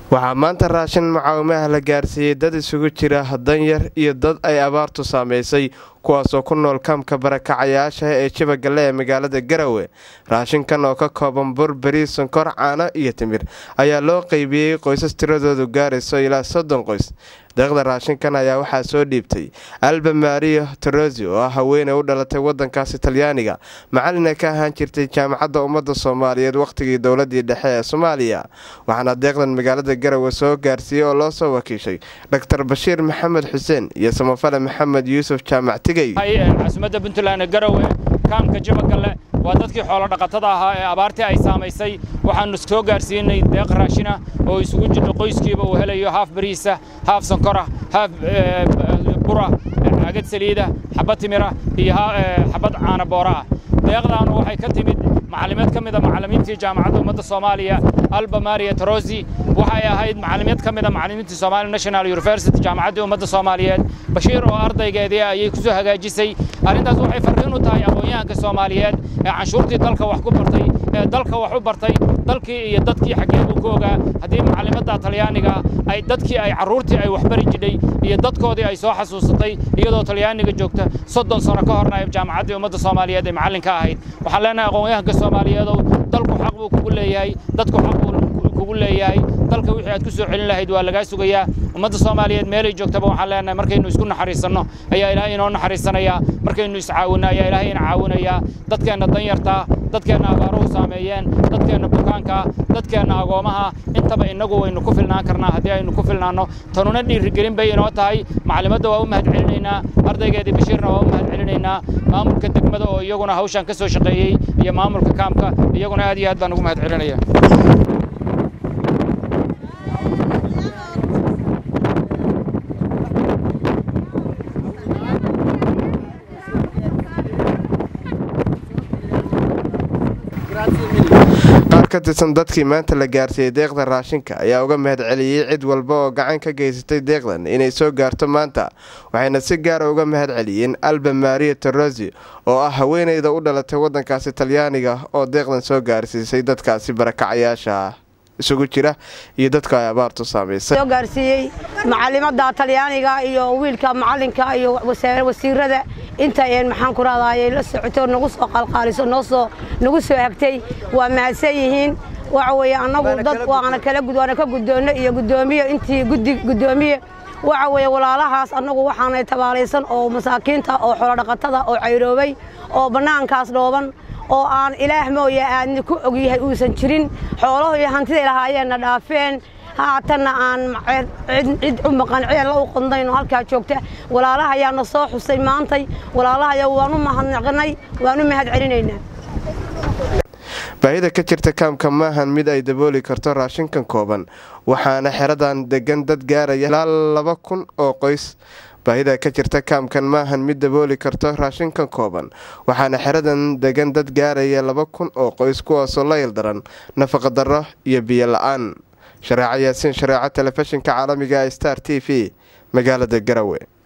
waxaa maanta raashin mucaawimaha la gaarsiiyey dad isugu jira danyar iyo dad ay abaartu saameysay kuwaasoo ku nool kaamka barakacayaasha ee jibagalle ee magaalada garowe raashinkan oo ka kooban bur bariis sonkor caano iyo timir ayaa loo qeybiyey qoysas tiradoodu gaarayso ilaa soddon qoys deeqda raashinkan ayaa waxaa soo dhiibtay alba mario torosi oo ah haweeney u dhalatay wadankaasi talyaaniga macalina ka ahaan jirtay jaamacadda ummadda soomaaliyeed wakhtigii dowladii dhexe ee soomaaliya waxaana deeqdan magaalada garowe soo gaarsiiyey oo loo soo wakiishay dor bashiir maxamed xuseen iyo samafale maxamed yuusuf jaamac tigey caasimada puntland garowe kaamka jibagalle waa dadkii xoolodhaqatada ahaa ee abaartii ay saamaysay waxaannu soo gaarsiinay deeq raashina oo isugu jirta qoyskiiba uu helayo haaf bariisa haaf sonkora haaf bura caagad saliida xabad timira iyo xabad caana boora ah deeqdaanu waxay ka timid macalimiad ka mida macallimiintii jaamacadda ummadda soomaaliya alba maria torosi waxay ahayd macalimiad ka mida macallimiintii somalia national university jaamacaddii ummadda soomaaliyeed bashiir oo ardaygeedii ayay ku soo hagaajisay arrintaas waxay farriin u tahay aqoon-yahanka soomaaliyeed ee canshuurtii dalka wax ku bartay ee dalka wax u bartay dalkii iyo dadkii xaggeebuu ku ogaa haddii macallimadda talyaaniga ay dadkii ay carruurtii ay waxbari jidhay iyo dadkoodii ay soo xasuusatay iyadoo talyaaniga joogta soddon sano ka horna ay jaamacaddii ummadda soomaaliyeed ay macallin ka ahayd waxaan leenahay aqoon-yahanka soomaaliyeedow dalku xaq buu kugu leeyahay dadku xaq buu kugu leeyahay dalka wixii aad ku soo celin lahayd waa lagaa sugayaa ummadda soomaaliyeed meelay joogtaba waxaan leenahay markaynu isku naxariisanno ayaa ilaahay inoo naxariisanayaa markaynu iscaawinno ayaa ilaahay ina caawinayaa dadkeenna danyartaa dadkeenna abaaruhu saameeyeen dadkeenna bukaankaa dadkeenna agoomaha intaba innagu waynu ku filnaan karnaa haddii aynu ku filnaanno tanuna dhiirigelin bay inoo tahay macalimadda waa u mahad celinaynaa ardaygeedii bashiirna waa u mahad celinaynaa maamulka degmada oo iyaguna hawshan ka soo shaqeeyey iyo maamulka kaamka iyaguna aad iyo aad baan ugu mahad celinaya qaar ka tirsan dadkii maanta la gaarsiiyey deeqda raashinka ayaa uga mahad celiyey cid walba oo gacan ka geysatay deeqdan inay soo gaarto maanta waxayna si gaara uga mahad celiyeen alba maria torosi oo ah haweeneyda u dhalatay wadankaasi talyaaniga oo deeqdan soo gaarsiisay dadkaasi barakacayaasha isugu jira iyo dadka ay abaartu saamaysay soo gaarsiiyey macalimadda talyaaniga iyo wiilka macalinka iyo wasiirada inta maxaan ku raadayay la socoto nagu soo qalqaaliso noo soo nagu soo hagtay waa mahadsan yihiin waxa weeye annagu dad waana kala waana ka guddoonno iyo guddoomiye intii guddi guddoomiye waxa weeye walaalahaas annagu waxaanay tabaalaysan oo masaakiinta oo xoolodhaqatada oo cayroobay oo bannaankaas dhooban oo aan ilaah mooye aadni ku ogyahay uusan jirin xoolaho iyo hantiday lahaayeenna dhaafeen haatanna aan cid u maqan ceella u qondayno halkaa joogta walaalaha ayaana soo xusay maantay walaalahaya waanu mahadnaqnay waanu mahad celinaynaa baahida ka jirta kaamka maahan mid ay dabooli karto raashinkan kooban waxaana xeradan degan dad gaaraya ilaa laba kun oo qoys baahida ka jirta kaamkan maahan mid dabooli karto raashinkan kooban waxaana xeradan degan dad gaaraya laba kun oo qoys kuwaasoo la ildaran nafaqa darro iyo biyo la-aan shareeco yaasiin shareeco telefishinka caalamiga star t v magaalada garowe